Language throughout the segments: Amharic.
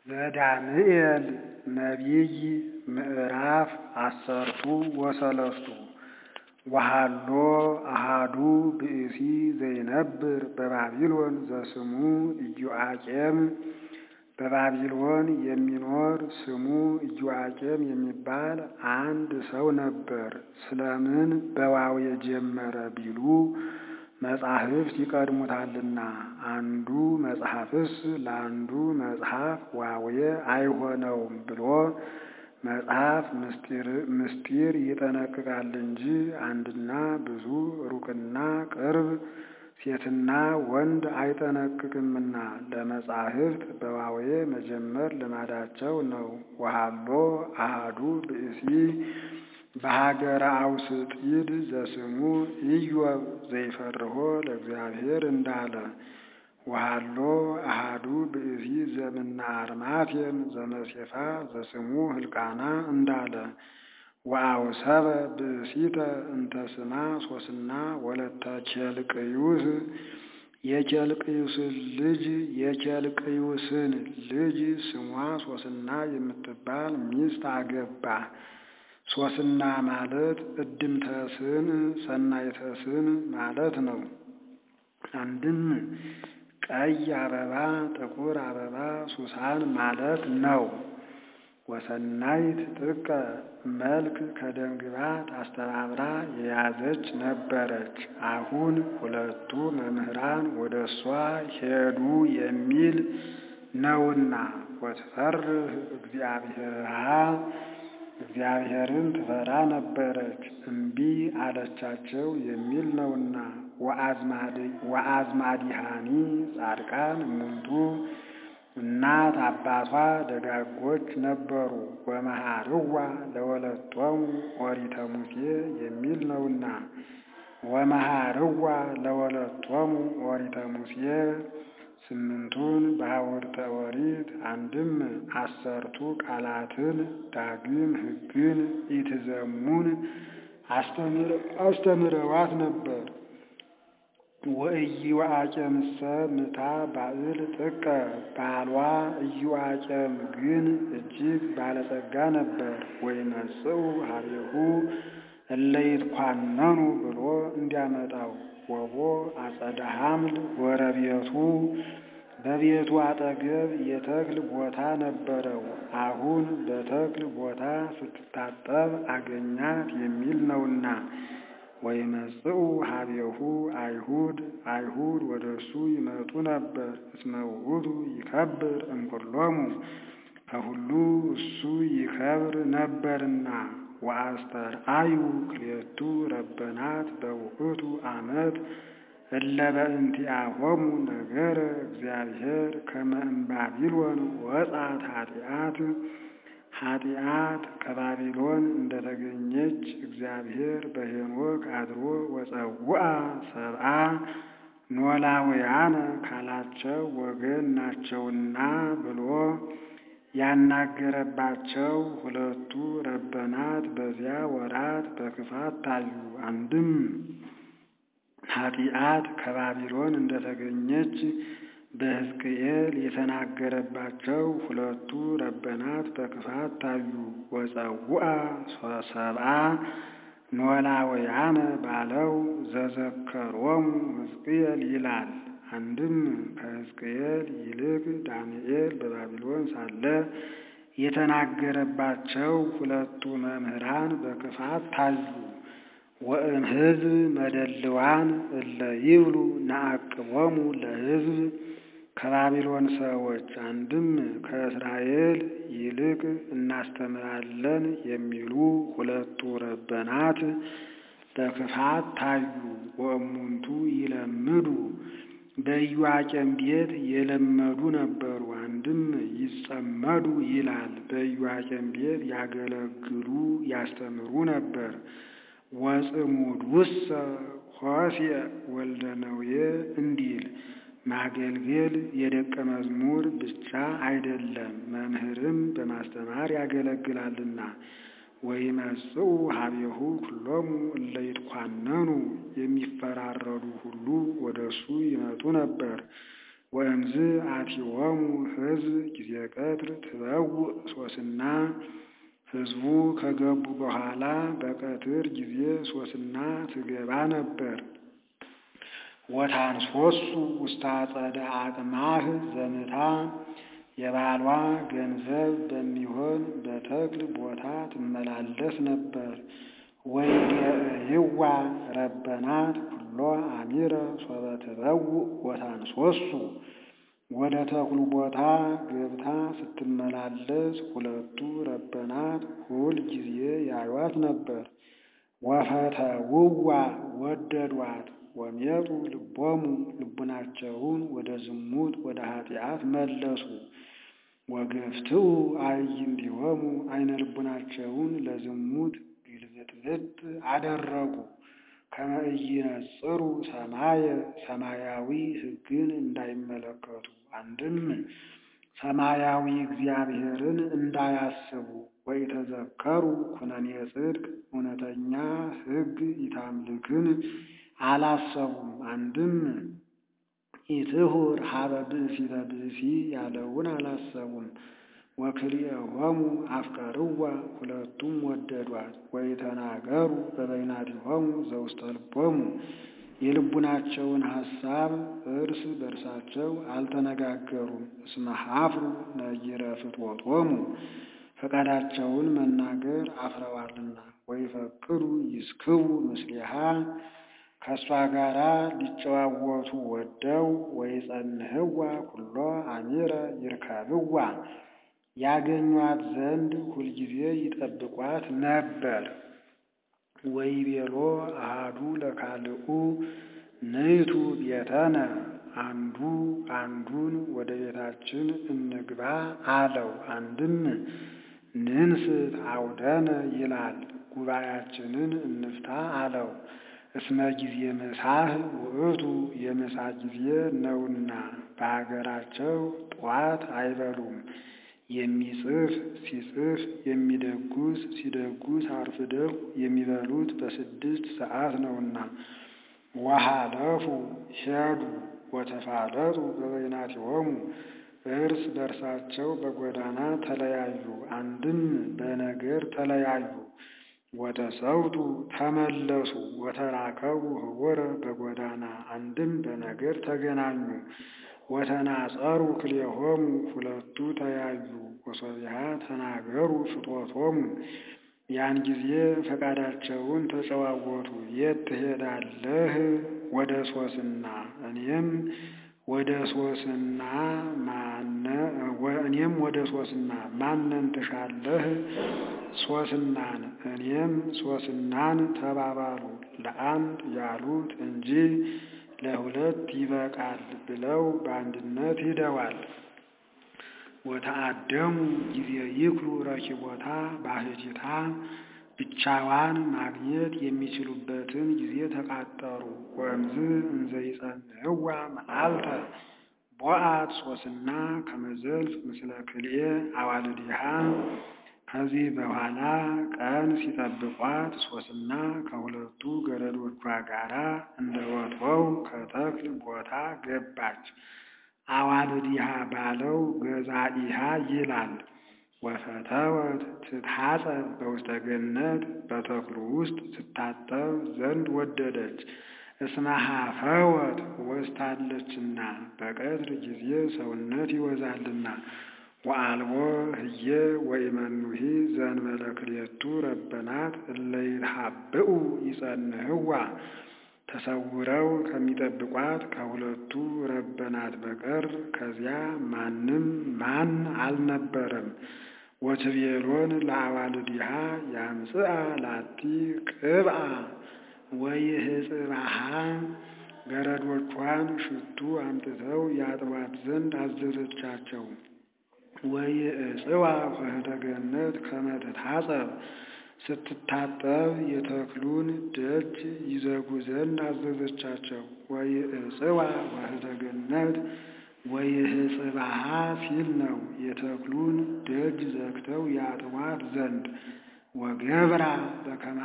ዘዳንኤል ነቢይ ምዕራፍ አሰርቱ ወሰለስቱ ወሀሎ አሐዱ ብእሲ ዘይነብር በባቢሎን ዘስሙ ኢዮአቄም በባቢሎን የሚኖር ስሙ ኢዮአቄም የሚባል አንድ ሰው ነበር። ስለምን በዋው የጀመረ ቢሉ መጻሕፍት ይቀድሙታልና። አንዱ መጽሐፍስ ለአንዱ መጽሐፍ ዋዌ አይሆነውም ብሎ መጽሐፍ ምስጢር ይጠነቅቃል እንጂ አንድና ብዙ ሩቅና ቅርብ ሴትና ወንድ አይጠነቅቅምና ለመጻሕፍት በዋዌ መጀመር ልማዳቸው ነው። ወሀሎ አሐዱ ብእሲ በሀገረ አውስጢድ ዘስሙ ኢዮብ ዘይፈርሆ ለእግዚአብሔር እንዳለ ወሀሎ አሐዱ ብእሲ ዘምነ አርማቴም ዘመሴፋ ዘስሙ ህልቃና እንዳለ ወአውሰበ ብእሲተ እንተ ስማ ሶስና ወለተ ኬልቅዩስ የኬልቅዩስን ልጅ የኬልቅዩስን ልጅ ስሟ ሶስና የምትባል ሚስት አገባ። ሶስና ማለት እድምተስን ሰናይተስን ማለት ነው። አንድም ቀይ አበባ፣ ጥቁር አበባ ሱሳን ማለት ነው። ወሰናይት ጥቀ መልክ ከደምግባት አስተባብራ የያዘች ነበረች። አሁን ሁለቱ መምህራን ወደ እሷ ሄዱ የሚል ነውና ወትፈርህ እግዚአብሔርሃ እግዚአብሔርን ትፈራ ነበረች። እምቢ አለቻቸው የሚል ነውና ወአዝማዲሃኒ ጻድቃን እሙንቱ እናት አባቷ ደጋጎች ነበሩ። ወመሃርዋ ለወለቶሙ ኦሪተ ሙሴ የሚል ነውና ወመሃርዋ ለወለቶሙ ኦሪተ ሙሴ ስምንቱን በሐወርተ ኦሪት አንድም አሰርቱ ቃላትን ዳግም ሕግን ኢትዘሙን አስተምረዋት ነበር። ወኢዮአቄምሰ ምታ ባዕል ጥቀ ባሏ ኢዮአቄም ግን እጅግ ባለጸጋ ነበር። ወይመጽኡ ሀቤሁ እለ ይትኳነኑ ብሎ እንዲያመጣው ወቦ አጸደ ሐምል ወረቤቱ በቤቱ አጠገብ የተክል ቦታ ነበረው። አሁን በተክል ቦታ ስትታጠብ አገኛት የሚል ነውና ወይመጽኡ ሀቤሁ አይሁድ አይሁድ ወደ እሱ ይመጡ ነበር። እስመ ውእቱ ይከብር እምኩሎሙ ከሁሉ እሱ ይከብር ነበርና። ወአስተርአዩ ክልኤቱ ረበናት በውእቱ ዓመት እለ በእንቲአሆሙ ነገረ እግዚአብሔር ከመ እምባቢሎን ወጻት ኃጢአት ኃጢአት ከባቢሎን እንደተገኘች እግዚአብሔር በሄኖክ አድሮ ወፀውአ ሰብአ ኖላውያነ ካላቸው ወገን ናቸውና ብሎ ያናገረባቸው ሁለቱ ረበናት በዚያ ወራት በክፋት ታዩ። አንድም ኃጢአት ከባቢሎን እንደተገኘች በሕዝቅኤል የተናገረባቸው ሁለቱ ረበናት በክፋት ታዩ። ወፀውአ ሰብአ ኖላውያነ ባለው ዘዘከሮሙ ሕዝቅኤል ይላል። አንድም ከሕዝቅኤል ይልቅ ዳንኤል በባቢሎን ሳለ የተናገረባቸው ሁለቱ መምህራን በክፋት ታዩ። ወእም ሕዝብ መደልዋን እለ ይብሉ ነአቅቦሙ ለሕዝብ ከባቢሎን ሰዎች አንድም ከእስራኤል ይልቅ እናስተምራለን የሚሉ ሁለቱ ረበናት በክፋት ታዩ። ወእሙንቱ ይለምዱ በኢዮአቄም ቤት የለመዱ ነበሩ። አንድም ይጸመዱ ይላል። በኢዮአቄም ቤት ያገለግሉ ያስተምሩ ነበር። ወጽሙድ ውሰ ሆሴዕ ወልደ ነዌ እንዲል ማገልገል የደቀ መዝሙር ብቻ አይደለም፣ መምህርም በማስተማር ያገለግላልና። ወይመጽኡ ሀቤሁ ኩሎሙ እለ ይትኳነኑ የሚፈራረዱ ሁሉ ወደ እሱ ይመጡ ነበር። ወእምዝ አቲዎሙ ሕዝብ ጊዜ ቀትር ትበውእ ሶስና ሕዝቡ ከገቡ በኋላ በቀትር ጊዜ ሶስና ትገባ ነበር። ወታንሶሱ ውስተ አጸደ አቅማህ ዘምታ የባሏ ገንዘብ በሚሆን በተክል ቦታ ትመላለስ ነበር። ወይዴእይዋ ረበናት ኩሎ አሚረ ሶበ ትበውእ ወታንሶሱ ወደ ተክሉ ቦታ ገብታ ስትመላለስ ሁለቱ ረበናት ሁል ጊዜ ያዩት ነበር። ወፈተውዋ ወደዷት ወሜጡ ልቦሙ ልቡናቸውን ወደ ዝሙት ወደ ኃጢአት መለሱ። ወገፍትኡ አዕይንቲሆሙ አይነ ልቡናቸውን ለዝሙት ግልብጥብጥ አደረጉ። ከመ ኢይነጽሩ ሰማየ ሰማያዊ ሕግን እንዳይመለከቱ አንድም ሰማያዊ እግዚአብሔርን እንዳያስቡ ወኢተዘከሩ ኩነኔ ጽድቅ እውነተኛ ሕግ ኢታምልክን አላሰቡም። አንድም ኢትሁር ሀበ ብእሲተ ብእሲ ያለውን አላሰቡም። ወክልኤሆሙ አፍቀርዋ ሁለቱም ወደዷት። ወኢተናገሩ በበይናቲሆሙ ዘውስተ ልቦሙ የልቡናቸውን ሐሳብ እርስ በርሳቸው አልተነጋገሩም። እስመ ኀፍሩ ነጊረ ፍትወቶሙ ፈቃዳቸውን መናገር አፍረዋልና። ወይፈቅዱ ይስክቡ ምስሊሃ ከእሷ ጋራ ሊጨዋወቱ ወደው ወይጸንህዋ ኩሎ አሚረ ይርከብዋ ያገኟት ዘንድ ሁልጊዜ ይጠብቋት ነበር። ወይቤሎ አሃዱ ለካልኡ ንይቱ ቤተነ አንዱ አንዱን ወደ ቤታችን እንግባ አለው። አንድም ንንስት አውደነ ይላል ጉባኤያችንን እንፍታ አለው። እስመ ጊዜ ምሳህ ውእቱ የምሳ ጊዜ ነውና በሀገራቸው ጠዋት አይበሉም። የሚጽፍ ሲጽፍ የሚደጉስ ሲደጉስ አርፍደው የሚበሉት በስድስት ሰዓት ነውና። ወሃለፉ ሄዱ ወተፋለጡ በበይናቲሆሙ እርስ በርሳቸው በጎዳና ተለያዩ። አንድም በነገር ተለያዩ። ወተሰውቱ ተመለሱ ወተራከቡ ህወረ በጎዳና አንድም በነገር ተገናኙ። ወተናጸሩ ክልኤሆሙ ሁለቱ ተያዩ። ወሶቢሃ ተናገሩ ፍትወቶሙ ያን ጊዜ ፈቃዳቸውን ተጨዋወቱ። የት ትሄዳለህ? ወደ ሶስና እኔም ወደ ሶስና ማነ እኔም ወደ ሶስና ማንን ትሻለህ? ሶስናን እኔም ሶስናን ተባባሉ። ለአንድ ያሉት እንጂ ለሁለት ይበቃል ብለው በአንድነት ሂደዋል። ወተአደሙ ጊዜ ይክሉ ረኪቦታ ባህቲታ ብቻዋን ማግኘት የሚችሉበትን ጊዜ ተቃጠሩ። ወእምዝ እንዘ ይጸንዕዋ መዓልተ ቦአት ሶስና ከመዘልፍ ምስለ ክልኤ አዋልዲሃ ከዚህ በኋላ ቀን ሲጠብቋት ሶስና ከሁለቱ ገረዶቿ ጋራ እንደ ወትሮው ከተክል ቦታ ገባች። አዋልዲሃ ባለው ገዛኢሃ ይላል። ወፈተወት ትትሐጸብ በውስተ ገነት በተክሉ ውስጥ ትታጠብ ዘንድ ወደደች። እስመ ኀፈወት ወስታለችና በቀትር ጊዜ ሰውነት ይወዛልና። ወአልቦ ህየ ወኢመኑሂ ዘእንበለ ክልኤቱ ረበናት እለ ይትሐብኡ ይጸንህዋ ተሰውረው ከሚጠብቋት ከሁለቱ ረበናት በቀር ከዚያ ማንም ማን አልነበረም። ወትቤሎን ለአዋልዲሃ ያምጽአ ላቲ ቅብአ ወይህጽባሃ ገረዶቿን ሽቱ አምጥተው ያጥቧት ዘንድ አዘዘቻቸው። ወይእጽዋ ኆኅተ ገነት ከመ ትታጸብ ስትታጠብ የተክሉን ደጅ ይዘጉ ዘንድ አዘዘቻቸው። ወይእጽዋ ኆኅተ ገነት ወይህጽባሃ ሲል ነው። የተክሉን ደጅ ዘግተው ያጥቧት ዘንድ ወገብራ በከመ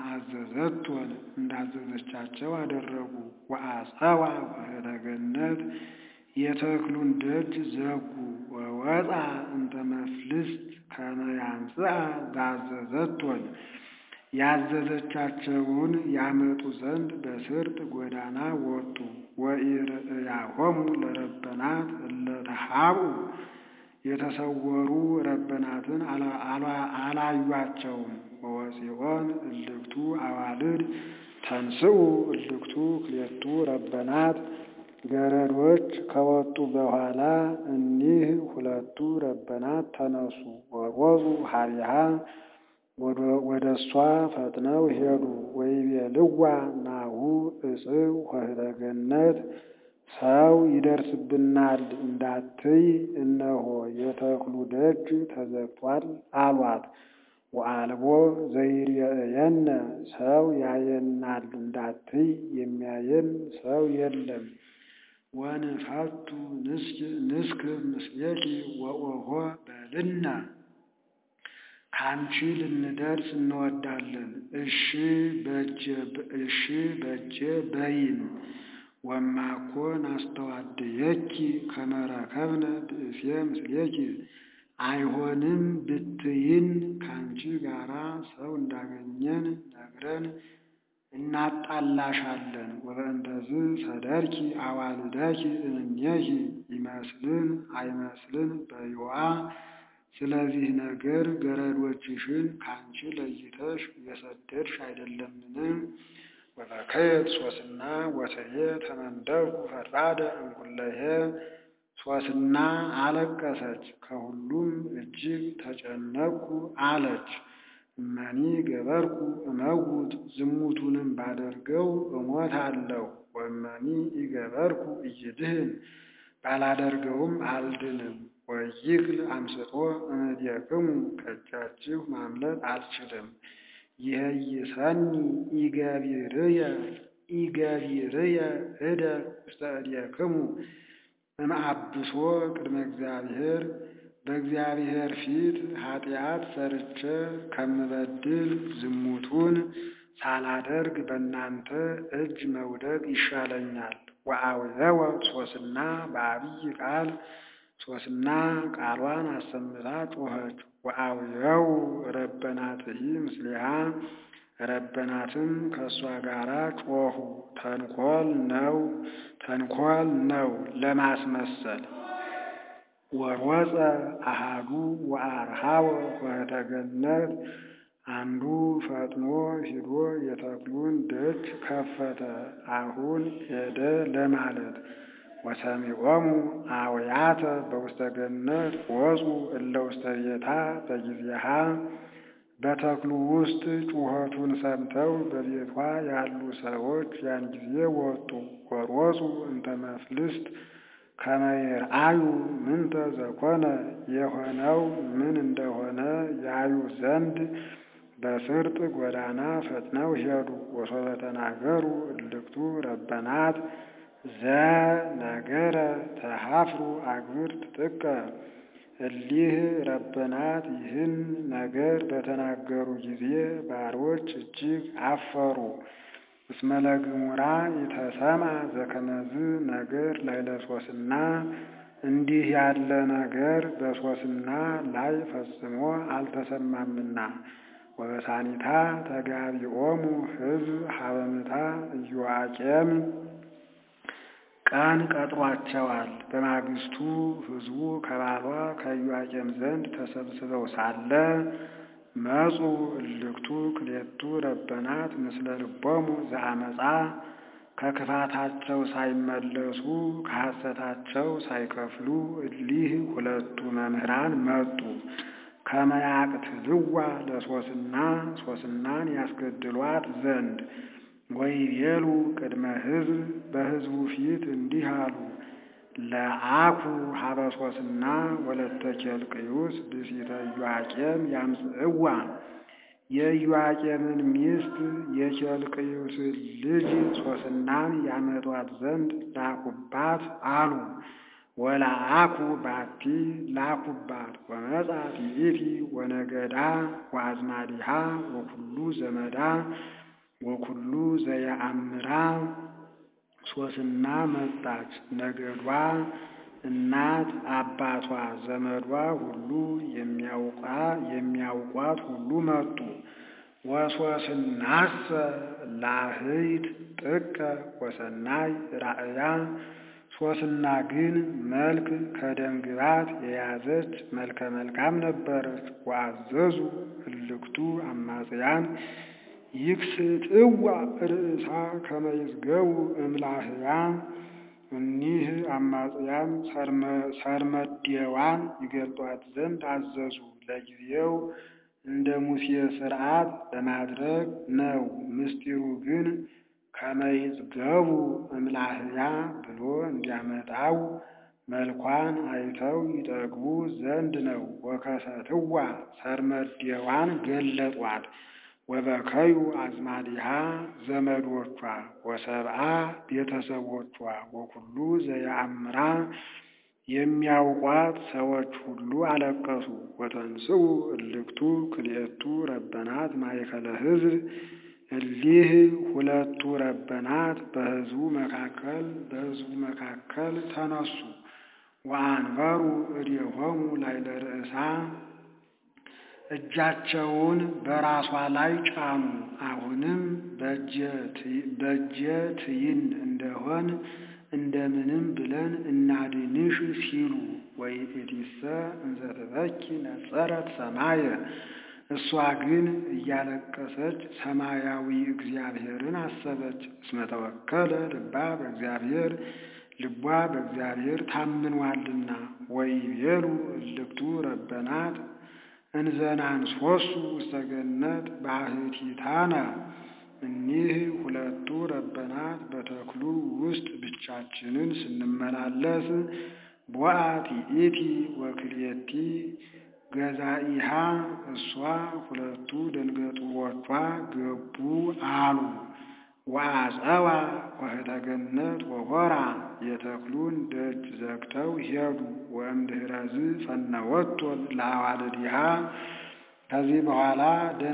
አዘዘቶን እንዳዘዘቻቸው አደረጉ። ወአጸዋ ኆኅተ ገነት የተክሉን ደጅ ዘጉ። ወወፃ እንተ መፍልስት ከመ ያምጽአ ዛዘዘቶን ያዘዘቻቸውን ያመጡ ዘንድ በስርጥ ጎዳና ወጡ። ወኢርእያሆሙ ለረበናት እለ ተሃብኡ የተሰወሩ ረበናትን አላዩአቸውም። ወወፂኦን እልክቱ አዋልድ ተንስኡ እልክቱ ክልኤቱ ረበናት ገረዶች ከወጡ በኋላ እኒህ ሁለቱ ረበናት ተነሱ። ወሮፁ ሀቢሃ ወደ እሷ ፈጥነው ሄዱ። ወይቤልዋ ናሁ እጽው ኆኅተ ገነት ሰው ይደርስብናል እንዳትይ እነሆ የተክሉ ደጅ ተዘግቷል አሏት። ወአልቦ ዘይሬእየነ ሰው ያየናል እንዳትይ የሚያየን ሰው የለም። ወንፈቱ ንስክብ ምስሌኪ ወኦሆ በልነ ካንቺ ልንደርስ እንወዳለን። እሺ እሺ በጀ በይን ወማኮ ናስተዋድየኪ ከመ ረከብነ ብእሴ ምስሌኪ አይሆንም ብትይን ካንቺ ጋራ ሰው እንዳገኘን ነግረን እናጣላሻለን። ወበእንተዝ ሰደርኪ አዋልደኪ እምኔኪ ይመስልን አይመስልን በይዋ ስለዚህ ነገር ገረዶችሽን ካንቺ ለይተሽ የሰደድሽ አይደለምን? ወበከየት ሶስና ወስሬ ተመንደኩ ፈድፋደ እንኩለሄ ሶስና አለቀሰች፣ ከሁሉም እጅግ ተጨነቅኩ አለች። እመኒ ገበርኩ እመውት ዝሙቱንም ባደርገው እሞታለሁ። ወእመኒ ኢገበርኩ ኢይድህን ባላደርገውም አልድንም። ወይክል አምስጦ እምኔክሙ ከእጃችሁ ማምለጥ አልችልም። ይሄይሰኒ ኢገቢርየ ኢገቢርየ እደ ውስተ እዴክሙ እምአብሶ ቅድመ እግዚአብሔር በእግዚአብሔር ፊት ኃጢአት ሰርቼ ከምበድል ዝሙቱን ሳላደርግ በእናንተ እጅ መውደቅ ይሻለኛል። ወአውየወ ሶስና በአብይ ቃል ሶስና ቃሏን አሰምታ ጮኸች። ወአውየው ረበናትሂ ምስሊሃ ረበናትም ከእሷ ጋራ ጮኹ። ተንኮል ነው ተንኮል ነው ለማስመሰል ወሮፀ አሃዱ ወአርሃወ ኆኅተ ገነት አንዱ ፈጥኖ ሂዶ የተክሉን ደጅ ከፈተ። አሁን ሄደ ለማለት ወሰሚዖሙ አውያተ በውስተ ገነት ወፁ እለ ውስተ ቤታ በጊዜሃ በተክሉ ውስጥ ጩኸቱን ሰምተው በቤቷ ያሉ ሰዎች ያን ጊዜ ወጡ። ወሮፁ እንተ መፍልስት ከመ ይርአዩ ምንተ ዘኮነ የሆነው ምን እንደሆነ ያዩ ዘንድ በስርጥ ጎዳና ፈጥነው ሄዱ። ወሶበ ተናገሩ እልክቱ ረበናት ዘነገረ ተሃፍሩ አግብርት ጥቀ እሊህ ረበናት ይህን ነገር በተናገሩ ጊዜ ባሮች እጅግ አፈሩ። እስመ ለግሙራ ይተሰማ ዘከመዝ ነገር ላዕለ ሶስና እንዲህ ያለ ነገር በሶስና ላይ ፈጽሞ አልተሰማምና። ወበሳኒታ ተጋቢኦሙ ሕዝብ ሀበምታ ኢዮአቄም ቀን ቀጥሯቸዋል። በማግስቱ ሕዝቡ ከባሏ ከኢዮአቄም ዘንድ ተሰብስበው ሳለ መጹ እልክቱ ክሌቱ ረበናት ምስለ ልቦሙ ዘአመፃ ከክፋታቸው ሳይመለሱ ከሐሰታቸው ሳይከፍሉ እሊህ ሁለቱ መምህራን መጡ። ከመያቅትልዋ ለሶስና ሶስናን ያስገድሏት ዘንድ ወይቤሉ ቅድመ ሕዝብ በሕዝቡ ፊት እንዲህ አሉ። ለአኩ ሀበ ሶስና ወለተ ኬልቅዩስ ብእሲተ ኢዮአቄም ያምጽእዋ የኢዮአቄምን ሚስት የኬልቅዩስን ልጅ ሶስናን ያመጧት ዘንድ ላኩባት አሉ። ወላአኩ ባቲ ላኩባት ወመጻት ይእቲ ወነገዳ ወአዝማዲሃ ወኩሉ ዘመዳ ወኩሉ ዘየአምራ ሶስና መጣች። ነገዷ፣ እናት አባቷ፣ ዘመዷ ሁሉ የሚያውቋት ሁሉ መጡ። ወሶስናሰ ላህይት ጥቀ ወሰናይ ራእያ ሶስና ግን መልክ ከደም ግባት የያዘች መልከ መልካም ነበረች። ወአዘዙ እልክቱ አማጽያን ይክስጥዋ ርእሳ ከመ ይዝገቡ እምላህያ እኒህ አማጽያን ሰርመዴዋን ይገልጧት ዘንድ አዘዙ። ለጊዜው እንደ ሙሴ ሥርዓት ለማድረግ ነው። ምስጢሩ ግን ከመይዝገቡ እምላህያ ብሎ እንዲያመጣው መልኳን አይተው ይጠግቡ ዘንድ ነው። ወከሰትዋ ሰርመዴዋን ገለጧት። ወበከዩ አዝማዲሃ ዘመዶቿ ወሰብአ ቤተሰቦቿ ወኩሉ ዘየአምራ የሚያውቋት ሰዎች ሁሉ አለቀሱ። ወተንስኡ እልክቱ ክልኤቱ ረበናት ማእከለ ሕዝብ እሊህ ሁለቱ ረበናት በሕዝቡ መካከል በሕዝቡ መካከል ተነሱ። ወአንበሩ እዴሆሙ ላዕለ ርእሳ እጃቸውን በራሷ ላይ ጫኑ። አሁንም በእጀ ትይን እንደሆን እንደምንም ብለን እናድንሽ ሲሉ ወይእቲሰ እንዘ ትበኪ ነጸረት ሰማየ እሷ ግን እያለቀሰች ሰማያዊ እግዚአብሔርን አሰበች። እስመ ተወከለ ልባ በእግዚአብሔር ልቧ በእግዚአብሔር ታምኗልና። ወይቤሉ እልክቱ ረበናት እንዘናንሶሱ ውስተ ገነት ባሕቲታነ እኒህ ሁለቱ ረበናት በተክሉ ውስጥ ብቻችንን ስንመላለስ ቦአት ይእቲ ወክልኤቲ ገዛኢሃ እሷ ሁለቱ ደንገጡሮቿ ገቡ አሉ። ወአጸዋ ወህተ ገነት ወሆራ የተክሉን ደጅ ዘግተው ሄዱ። ወእምድኅረዝ ፈነወቶ ለአዋልዲሃ ከዚህ በኋላ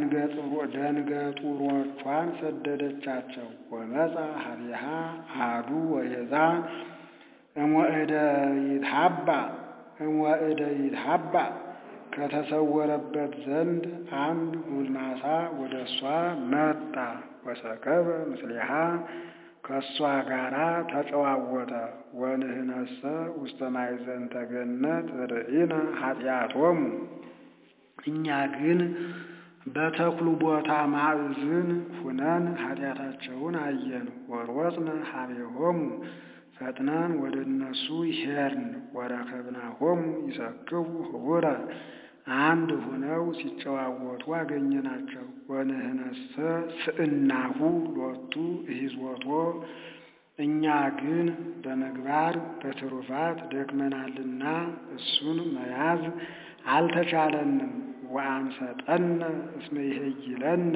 ደንገጡሮቿን ሰደደቻቸው። ወመጻ ሀቢሃ አሐዱ ወየዛ እምወእደ ይትሃባ እምወእደ ይትሃባ ከተሰወረበት ዘንድ አንድ ጉልማሳ ወደ እሷ መጣ። ወሰከበ ምስሊሃ ከእሷ ጋራ ተጨዋወተ። ወንህነሰ ውስተ ማእዘንተ ገነት ርኢነ ኃጢአቶሙ እኛ ግን በተክሉ ቦታ ማዕዝን ሁነን ኃጢአታቸውን አየን። ወሮጽነ ሀቤሆሙ ፈጥነን ወደ እነሱ ሄድን። ወረከብናሆሙ ይሰክቡ ህቡረ አንድ ሁነው ሲጨዋወቱ አገኘናቸው። ወንህነሰ ስእናሁ ሎቱ እሂዝወቶ እኛ ግን በምግባር በትሩፋት ደክመናልና እሱን መያዝ አልተቻለንም። ወአንሰጠነ እስመ ይሄይለነ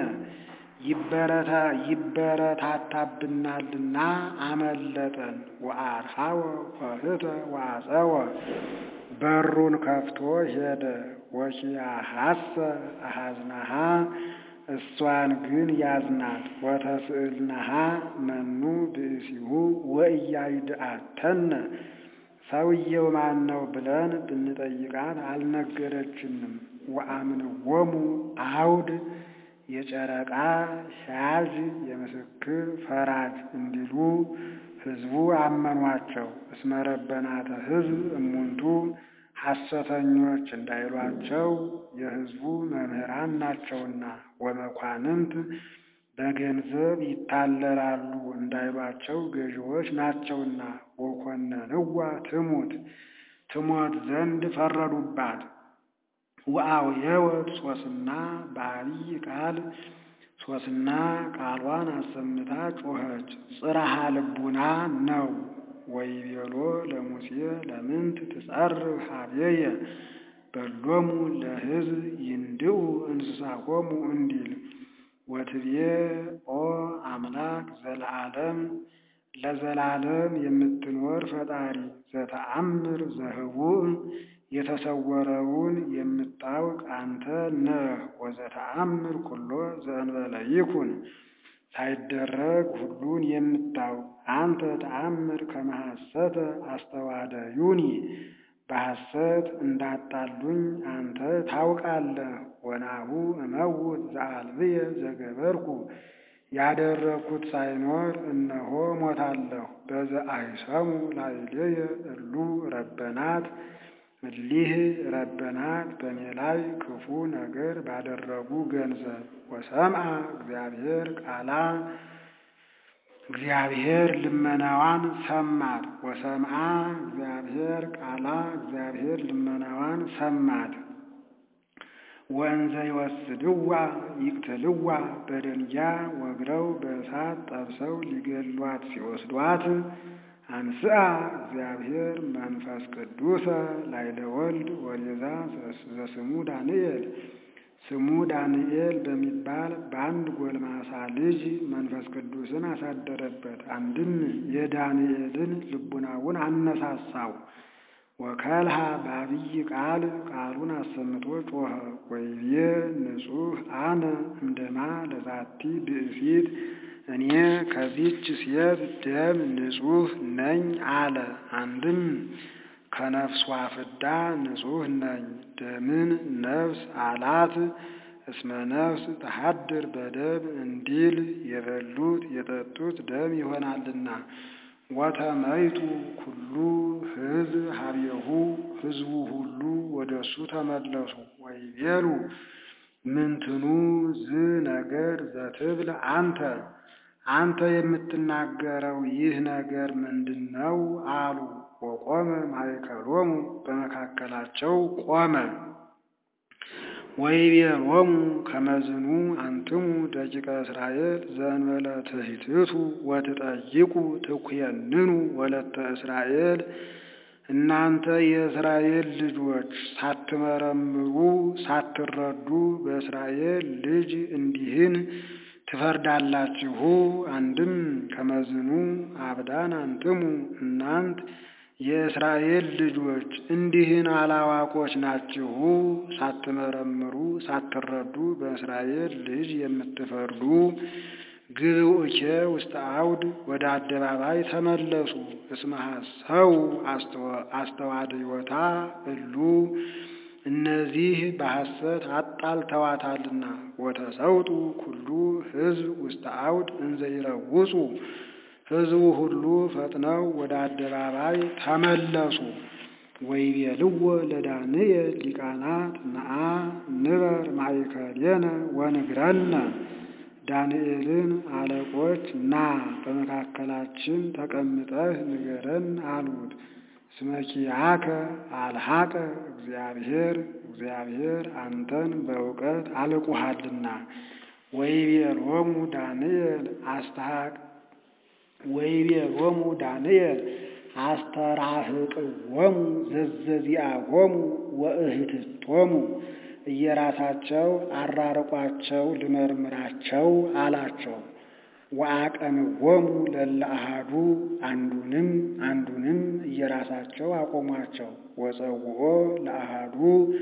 ይበረታታብናልና አመለጠን። ወአርሃወ ኆኅተ ወአጸወ በሩን ከፍቶ ሄደ። ወኪያሐሰ አሐዝናሃ እሷን ግን ያዝናት። ወተስእልናሃ መኑ ብእሲሁ ወኢያይድአተነ ሰውየው ማን ነው ብለን ብንጠይቃት አልነገረችንም። ወአምንዎሙ አውድ የጨረቃ ሻዥ የምስክር ፈራጅ እንዲሉ ሕዝቡ አመኗቸው። እስመ ረበናተ ሕዝብ እሙንቱ ሐሰተኞች እንዳይሏቸው የሕዝቡ መምህራን ናቸውና። ወመኳንንት በገንዘብ ይታለላሉ እንዳይሏቸው ገዢዎች ናቸውና። ወኮነንዋ ትሙት ትሞት ዘንድ ፈረዱባት። ወአውየወት ሶስና በአብይ ቃል ሶስና ቃሏን አሰምታ ጮኸች። ጽርሐ ልቡና ነው። ወይቤሎ ለሙሴ ለምንት ትጸርህ ኀቤየ በሎሙ ለሕዝብ ይንድኡ እንስሳሆሙ እንዲል ወትቤ ኦ አምላክ ዘለዓለም ለዘላለም የምትኖር ፈጣሪ ዘተአምር ዘህቡእ የተሰወረውን የምታውቅ አንተ ነህ። ወዘተአምር ኩሎ ዘእንበለ ይኩን ሳይደረግ ሁሉን የምታውቅ አንተ ተአምር ከመሐሰተ አስተዋደዩኒ በሐሰት እንዳጣሉኝ አንተ ታውቃለህ። ወናሁ እመውት ዘአልብየ ዘገበርኩ ያደረግኩት ሳይኖር እነሆ ሞታለሁ። በዘአይሰሙ ላዕሌየ እሉ ረበናት እሊህ ረበናት በእኔ ላይ ክፉ ነገር ባደረጉ ገንዘብ ወሰምዐ እግዚአብሔር ቃላ እግዚአብሔር ልመናዋን ሰማት። ወሰምዐ እግዚአብሔር ቃላ እግዚአብሔር ልመናዋን ሰማት። ወእንዘ ይወስድዋ ይቅትልዋ በደንጊያ ወግረው በእሳት ጠብሰው ሊገሏት ሲወስዷት አንስአ እግዚአብሔር መንፈስ ቅዱሰ ላዕለ ወልድ ወዴዛ ዘስሙ ዳንኤል ስሙ ዳንኤል በሚባል በአንድ ጎልማሳ ልጅ መንፈስ ቅዱስን አሳደረበት። አንድም የዳንኤልን ልቡናውን አነሳሳው። ወከልሃ በአብይ ቃል ቃሉን አሰምቶ ጮኸ። ወይቤ ንጹሕ አነ እምደማ ለዛቲ ብእሲት እኔ ከዚች ሴት ደም ንጹሕ ነኝ አለ። አንድም ከነፍሷ ፍዳ ንጹሕ ነኝ። ደምን ነፍስ አላት። እስመ ነፍስ ተሐድር በደም እንዲል የበሉት የጠጡት ደም ይሆናልና። ወተመይቱ ኩሉ ሕዝብ ሀቤሁ ሕዝቡ ሁሉ ወደ እሱ ተመለሱ። ወይቤሉ ምንትኑ ዝ ነገር ዘትብል አንተ አንተ የምትናገረው ይህ ነገር ምንድን ነው? አሉ። ወቆመ ማእከሎሙ በመካከላቸው ቆመ። ወይቤሎሙ ከመዝኑ አንትሙ ደቂቀ እስራኤል ዘእንበለ ትሕትቱ ወትጠይቁ ትኩየንኑ ወለተ እስራኤል እናንተ የእስራኤል ልጆች ሳትመረምሩ ሳትረዱ በእስራኤል ልጅ እንዲህን ትፈርዳላችሁ። አንድም ከመዝኑ አብዳን አንትሙ እናንት የእስራኤል ልጆች እንዲህን አላዋቆች ናችሁ። ሳትመረምሩ ሳትረዱ በእስራኤል ልጅ የምትፈርዱ ግብኡኬ ውስተ አውድ ወደ አደባባይ ተመለሱ። እስመ ሐሰው አስተዋድዮታ እሉ እነዚህ በሐሰት አጣልተዋታልና። ወተሰውጡ ኩሉ ሕዝብ ውስተ አውድ እንዘ ይረውጹ ሕዝቡ ሁሉ ፈጥነው ወደ አደባባይ ተመለሱ። ወይቤልዎ ለዳንኤል ሊቃናት ነአ ንበር ማእከሌነ ወንግረነ ዳንኤልን አለቆች ና በመካከላችን ተቀምጠህ ንገረን አሉት። እስመ ኪያከ አልሐቀ እግዚአብሔር እግዚአብሔር አንተን በእውቀት አልቁሃልና። ወይቤሎሙ ዳንኤል አስተሐቅ ወይቤሎሙ ዳንኤል አስተራህቅዎሙ ዘዘዚአሆሙ ወእህትቶሙ እየራሳቸው አራርቋቸው ልመርምራቸው አላቸው። ወአቀንዎሙ ለእለ አሐዱ አንዱንም አንዱንም እየራሳቸው አቆሟቸው። ወጸውኦ ለአሐዱ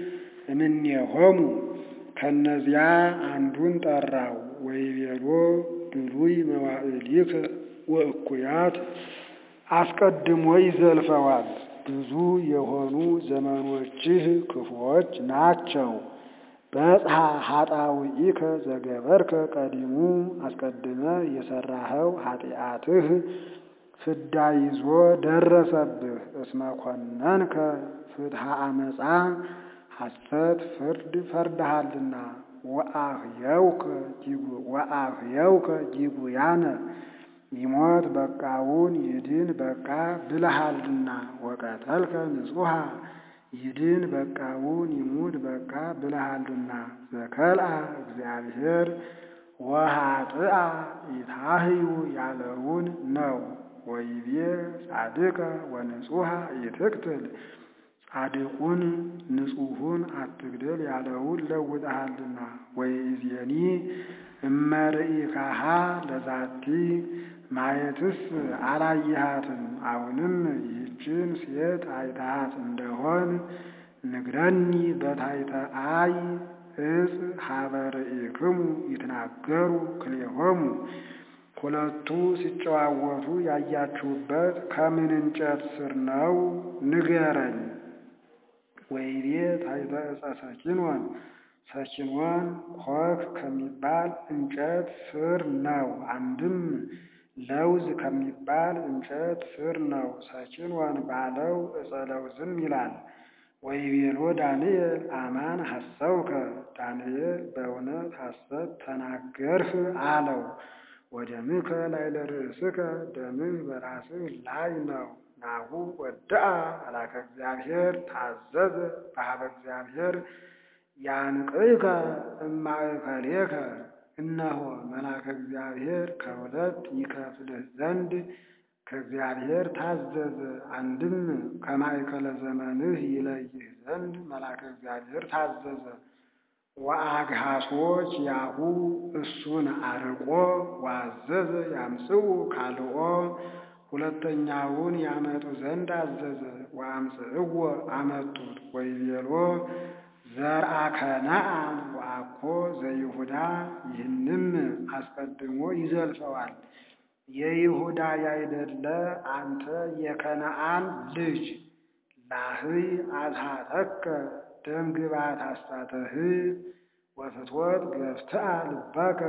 እምኔሆሙ ከእነዚያ አንዱን ጠራው። ወይቤሎ ብሉይ መዋዕሊከ ወእኩያት አስቀድሞ ይዘልፈዋል። ብዙ የሆኑ ዘመኖችህ ክፉዎች ናቸው። በጽሐ ኃጣውኢከ ዘገበርከ ቀዲሙ አስቀድመ የሠራኸው ኃጢአትህ ፍዳ ይዞ ደረሰብህ። እስመ ኮነንከ ፍትሐ አመፃ ሐሰት ፍርድ ፈርድሃልና። ወአህየውከ ጊጉያነ ይሞት በቃውን ይድን በቃ ብለሃልና። ወቀተልከ ንጹሐ ይድን በቃውን ይሙት በቃ ብለሃልና። ዘከልአ እግዚአብሔር ወኃጥአ ኢታህዩ ያለውን ነው። ወይቤ ጻድቀ ወንጹሐ ኢትቅትል ጻድቁን ንጹሑን አትግደል ያለውን ለውጠሃልና። ወይእዜኒ እመርኢካሃ ለዛቲ ማየትስ አላየሃትም። አሁንም ይህችን ሴት አይተሃት እንደሆን ንግረኒ በታሕተ አይ እፅ ሀበ ርኢክሙ ይትናገሩ ክልኤሆሙ ሁለቱ ሲጨዋወቱ ያያችሁበት ከምን እንጨት ስር ነው? ንገረኝ። ወይቤ ታሕተ ዕፀ ሰኪንወን ሰኪንወን ኮክ ከሚባል እንጨት ስር ነው። አንድም ለውዝ ከሚባል እንጨት ስር ነው። ሰኪንወን ባለው ዕፀ ለውዝም ይላል። ወይቤሎ ዳንኤል አማን ሐሰውከ ዳንኤል በእውነት ሐሰት ተናገርህ አለው። ወደምከ ላዕለ ርእስከ ደምህ በራስህ ላይ ነው። ናሁ ወድአ መልአከ እግዚአብሔር ታዘዘ በኀበ እግዚአብሔር ያንቅዕከ እማእከሌከ እነሆ መልአከ እግዚአብሔር ከሁለት ይከፍልህ ዘንድ ከእግዚአብሔር ታዘዘ። አንድም ከማእከለ ዘመንህ ይለይህ ዘንድ መልአከ እግዚአብሔር ታዘዘ። ወአግሃሶ ኪያሁ እሱን አርቆ ወአዘዘ ያምጽኡ ካልኦ ሁለተኛውን ያመጡ ዘንድ አዘዘ። ወአምጽእዎ አመጡት። ወይቤሎ ዘርአ ከነዓን ወአኮ ዘይሁዳ ይህንም አስቀድሞ ይዘልፈዋል። የይሁዳ ያይደለ አንተ የከነዓን ልጅ ላህይ አዝሃተከ ደም ግባት አሳተህ ወፍትወት ገፍትአ ልበከ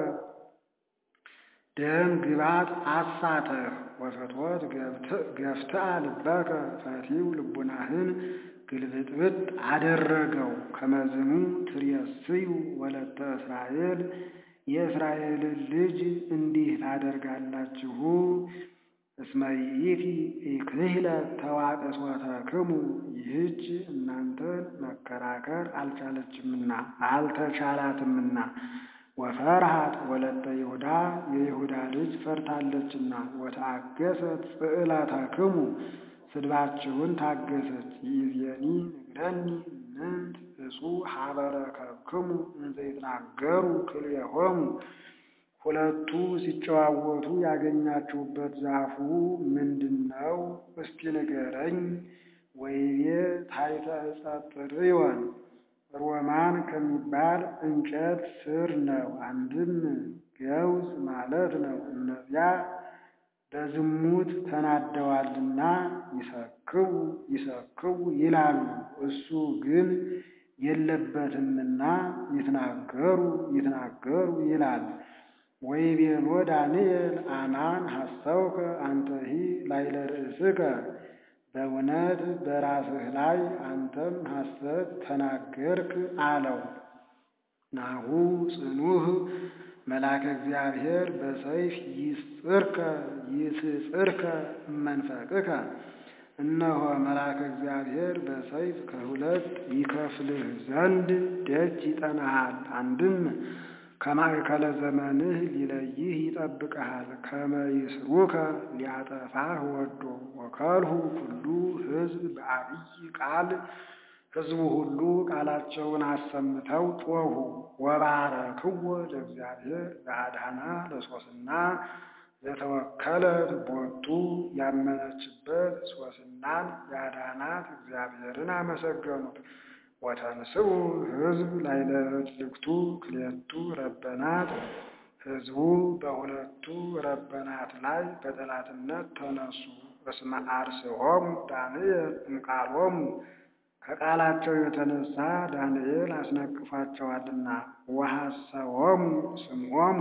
ደም ግባት አሳተህ ወፍትወት ገፍትአ ልበከ ፈቲው ልቡናህን ግልብጥብጥ አደረገው። ከመዝኑ ትሬስዩ ወለተ እስራኤል የእስራኤልን ልጅ እንዲህ ታደርጋላችሁ። እስመ ይእቲ ኢክህለ ተዋቅሶተክሙ ይህች እናንተን መከራከር አልቻለችምና አልተቻላትምና። ወፈርሃት ወለተ ይሁዳ የይሁዳ ልጅ ፈርታለችና። ወተአገሰት ጽዕለተክሙ ስድባችሁን ታገሰች። ይእዜኒ ንግረኒ ምንት እጹ ሀበረከክሙ እንዘ ይትናገሩ ክልኤሆሙ ሁለቱ ሲጨዋወቱ ያገኛችሁበት ዛፉ ምንድን ነው? እስቲ ንገረኝ። ወይቤ ታሕተ ዕፀ ጥርዮን ሮማን ከሚባል እንጨት ስር ነው። አንድም ገውዝ ማለት ነው። እነዚያ በዝሙት ተናደዋልና ይሰክቡ ይሰክቡ ይላሉ። እሱ ግን የለበትምና ይትናገሩ ይትናገሩ ይላል። ወይቤሎ ዳንኤል አማን ሐሰውከ አንተሂ ላዕለ ርእስከ በእውነት በራስህ ላይ አንተም ሐሰት ተናገርክ አለው። ናሁ ጽኑህ መልአከ እግዚአብሔር በሰይፍ ይስጽርከ ይስጽርከ እመንፈቅከ እነሆ መልአከ እግዚአብሔር በሰይፍ ከሁለት ይከፍልህ ዘንድ ደጅ ይጠናሃል። አንድም ከማእከለ ዘመንህ ሊለይህ ይጠብቅሃል። ከመ ይስሩከ ሊያጠፋህ ወዶ ወከልሁ ኩሉ ሕዝብ በአብይ ቃል ሕዝቡ ሁሉ ቃላቸውን አሰምተው ጮኹ። ወባረክዎ ለእግዚአብሔር ለአድኃና ለሶስና ዘተወከለት ቦቱ ያመነችበት ሶስናን ያዳናት እግዚአብሔርን አመሰገኑት። ወተንስኡ ሕዝብ ላዕለ እልክቱ ክልኤቱ ረበናት ሕዝቡ በሁለቱ ረበናት ላይ በጠላትነት ተነሱ። እስመ አርስሆሙ ዳንኤል እምቃሎሙ ከቃላቸው የተነሳ ዳንኤል አስነቅፏቸዋልና። ወሐሰዎሙ ስምዖሙ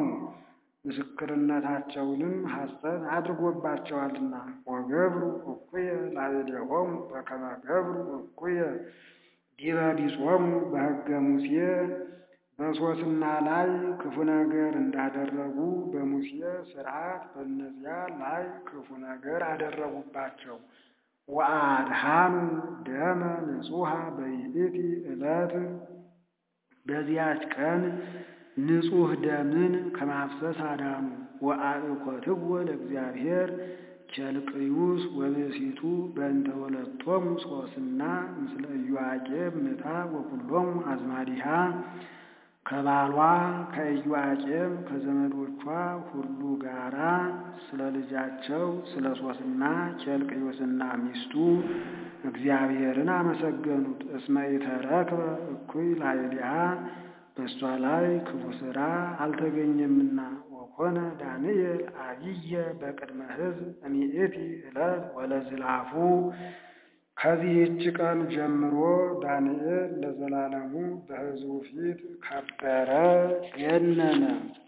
ምስክርነታቸውንም ሐሰት አድርጎባቸዋልና። ወገብሩ እኩየ ላዕሌሆሙ በከመ ገብሩ እኩየ ዲበ ቢጾሙ በሕገ ሙሴ በሶስና ላይ ክፉ ነገር እንዳደረጉ በሙሴ ሥርዓት በእነዚያ ላይ ክፉ ነገር አደረጉባቸው። ወአድኃኑ ደመ ንጹሐ በይእቲ ዕለት በዚያች ቀን ንጹሕ ደምን ከማፍሰስ አዳኑ። ወአእኮትዎ ለእግዚአብሔር ኬልቅዩስ ወብእሲቱ በእንተ ወለቶሙ ሶስና ምስለ ኢዮአቄም ምታ ወኩሎሙ አዝማዲሃ ከባሏ ከኢዮአቄም ከዘመዶቿ ሁሉ ጋራ ስለ ልጃቸው ስለ ሶስና ኬልቅዩስና ሚስቱ እግዚአብሔርን አመሰገኑት። እስመ ኢተረክበ እኩይ ላዕሌሃ በእሷ ላይ ክፉ ሥራ አልተገኘምና። ወኮነ ወኮነ ዳንኤል አብየ በቅድመ ሕዝብ እሚእቲ ዕለት ወለዝላፉ ከዚህች ቀን ጀምሮ ዳንኤል ለዘላለሙ በሕዝቡ ፊት ከበረ ገነነ።